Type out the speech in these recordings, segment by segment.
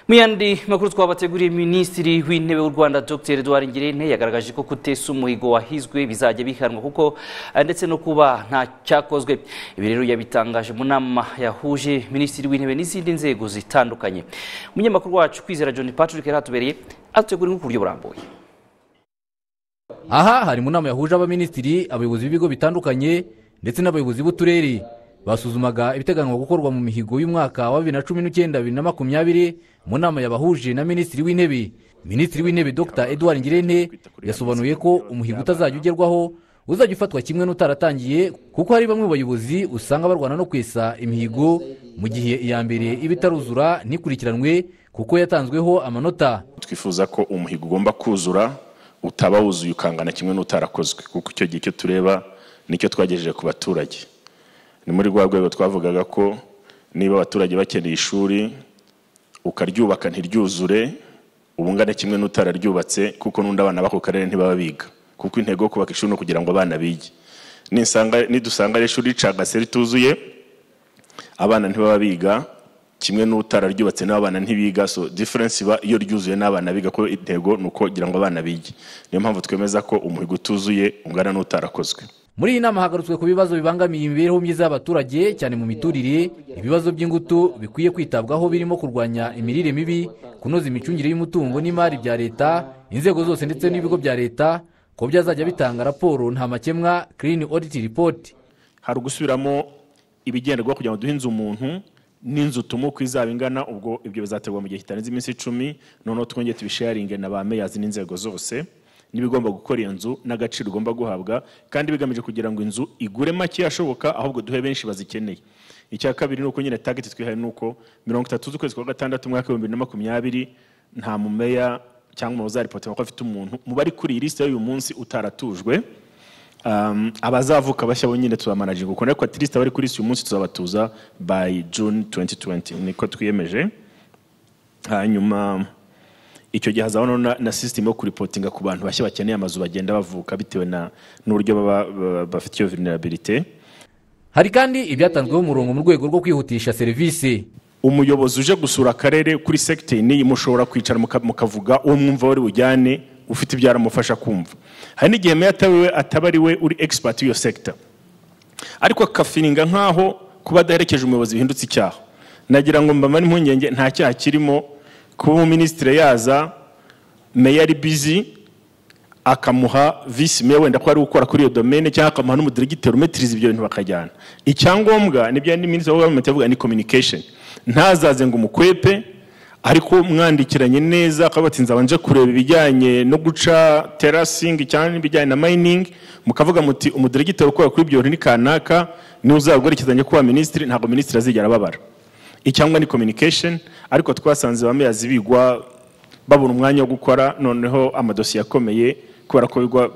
mu yandi makuru twabateguriye minisitiri w'intebe w'u rwanda dr edouard ngirente yagaragaje ko kutesa umuhigo wahizwe bizajya bihanwa kuko eh, ndetse no kuba nta cyakozwe ibi rero yabitangaje mu nama yahuje minisitiri w'intebe n'izindi nzego zitandukanye umunyamakuru wacu kwizera john patrick yari atubereye atutegura ku buryo burambuye aha hari mu nama yahuje abaminisitiri abayobozi b'ibigo bitandukanye ndetse n'abayobozi b'uturere basuzumaga ibiteganywa gukorwa mu mihigo y'umwaka wa bibiri na cumi n'icyenda bibiri na makumyabiri mu nama yabahuje na minisitiri w'intebe minisitiri w'intebe dr edouard ngirente yasobanuye ko umuhigo utazajya ugerwaho uzajya ufatwa kimwe n'utaratangiye kuko hari bamwe mu bayobozi usanga barwana no kwesa imihigo mu gihe iya mbere iba itaruzura ntikurikiranwe kuko yatanzweho amanota twifuza ko umuhigo ugomba kuzura utaba wuzuye ukangana kimwe n'utarakozwe kuko icyo gihe icyo tureba nicyo twagejeje ku baturage ni muri rwa rwego twavugaga ko niba abaturage bakeneye ishuri ukaryubaka ntiryuzure uba ungana kimwe n'utararyubatse kuko n'undi abana b'ako karere ntibaba biga kuko intego yo kubaka ishuri ni ukugira ngo abana bige Nisanga- nidusanga rero ishuri ricagase rituzuye abana ntibaba biga kimwe n'utararyubatse n'abana ntibiga so difference iba iyo ryuzuye n'abana biga ko intego ni ukugira ngo abana bige niyo mpamvu twemeza ko umuhigo utuzuye ungana n'utarakozwe muri iyi nama hagarutswe ku bibazo bibangamiye imibereho myiza y'abaturage cyane mu miturire ibibazo by'ingutu bikwiye kwitabwaho birimo kurwanya imirire mibi kunoza imicungire y'umutungo n'imari bya leta inzego zose ndetse n'ibigo bya leta ko byazajya bitanga raporo nta makemwa clean audit report hari ugusubiramo ibigenderwaho kugira ngo duhe inzu umuntu n'inzu tumuka izaba ingana ubwo ibyo bizaterwa mu gihe kitarenze iminsi icumi noneho twongere tubisharinge na ba meyazi n'inzego zose n'ibigomba gukora iyo nzu n'agaciro ugomba guhabwa kandi bigamije kugira ngo inzu igure make ashoboka ahubwo duhe benshi bazikeneye icya kabiri ni uko nyine tageti twihaye ni uko mirongo itatu z'ukwezi kwa gatandatu umwaka w'ibihumbi bibiri na makumyabiri nta mumeya cyangwa umuzarepotima ko afite umuntu mubari kuri iyi lisite y'uyu munsi utaratujwe um, abazavuka bashya bo nyine tuzamanaje kuko ariko at least abari kuri si uyu munsi tuzabatuza by june 2020 niko twiyemeje hanyuma icyo gihe hazabaho na, na system yo kuripotinga ku bantu bashya bakeneye amazu bagenda bavuka bitewe na n'uburyo baba- baba- bafite iyo vulnerabilité hari kandi ibyatanzweho umurongo mu rwego rwo kwihutisha serivisi umuyobozi uje gusura akarere kuri segiteri n'iyi mushobora kwicara muka- mukavuga uwo mwumva wari bujyane ufite ibyo aramufasha kumva hari n'igihe meya ataba we ataba ari we uri expert y'iyo sector ariko akafiringa nk'aho kuba adaherekeje umuyobozi bihindutse icyaha nagira ngo mbamare impungenge nta cyaha kirimo kuba umuminisitiri yaza meya ari bizi akamuha visi meya wenda ko ari ukora kuri iyo domene cyangwa akamuha n'umudiregiteri umetiriza ibyo bintu bakajyana icyangombwa nibyo ni minisitiri wa gavumenti yavuga ni communication ntazaze ngo umukwepe ariko mwandikiranye neza akaba ati nzabanje kureba ibijyanye no guca terasingi cyangwa n'ibijyanye na mayiningi mukavuga muti umudiregiteri ukora kuri ibyo bintu ni kanaka niwe uzabwerekezanye kuba minisitiri ntabwo minisitiri azigera ababara icyangwa ni communication ariko twasanze ba meya zibigwa babona umwanya wo gukora noneho amadosiye akomeye kubera ko bigwa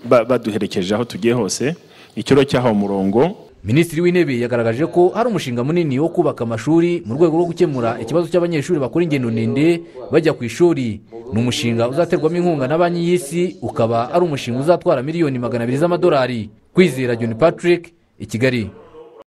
ba- baduherekeje aho tugiye hose icyo rero cyahawe umurongo minisitiri w'intebe yagaragaje ko hari umushinga munini wo kubaka amashuri mu rwego rwo gukemura ikibazo cy'abanyeshuri bakora ingendo ndende bajya ku ishuri ni umushinga uzaterwamo inkunga na banki y'isi ukaba ari umushinga uzatwara miliyoni magana abiri z'amadolari kwizera john patrick i kigali